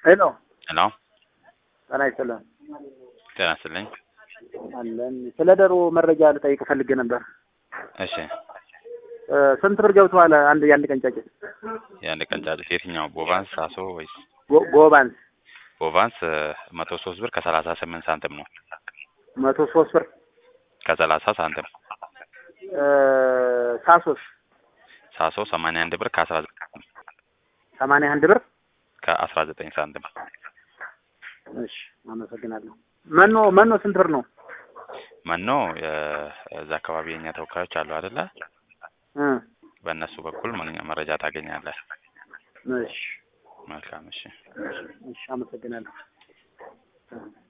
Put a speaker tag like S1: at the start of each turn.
S1: ሄሎ
S2: ሄሎ
S1: ጤና ይስጥልን
S2: ጤና ይስጥልኝ።
S1: አለን። ስለ ዶሮ መረጃ ልጠይቅ ፈልጌ ነበር።
S2: እሺ
S1: እ ስንት ብር ገብተዋል? አንድ የአንድ ቀን ጫጭት
S2: የአንድ ቀን ጫጩት የትኛው ቦቫንስ ሳሶ ወይስ
S1: ጎ- ጎባንስ
S2: ቦቫንስ መቶ ሶስት ብር ከሰላሳ ስምንት ሳንቲም ነው
S1: መቶ ሶስት ብር
S2: ከሰላሳ ሳንቲም
S1: እ ሳሶስ
S2: ሳሶ ሰማንያ አንድ ብር ከአስራ ዘጠኝ
S1: ሰማንያ አንድ ብር።
S2: ከአስራ ዘጠኝ ሳንቲም
S1: እሺ አመሰግናለሁ። መኖ መኖ ስንት ብር ነው?
S2: መኖ የዛ አካባቢ የኛ ተወካዮች አሉ አይደለ?
S1: እ
S2: በእነሱ በኩል ምን- መረጃ ታገኛለህ።
S1: እሺ
S2: መልካም እሺ።
S1: እሺ አመሰግናለሁ።